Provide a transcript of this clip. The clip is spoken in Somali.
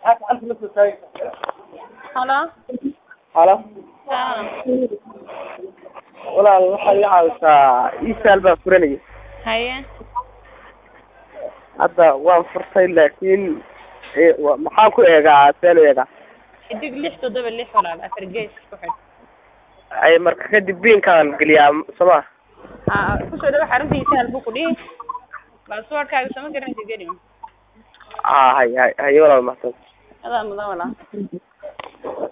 Halo. halo Haa. walaal waxaad iga caawisaa isaal baan furanayay Haye. hadda waan furtay laakiin e- wa- maxaan ku eegaa seen u eegaa Xidig lix toddoba lix walaal afar gees ku xidh. ay marka kadib biinkaan geliyaa soma Haa, ku soo dhawaad xaruntiisa hal buu ku dhihi. Passwordkaaga sama garanaysid geli. a hay hay haye walaal mahadsan Adaa mudan walaal.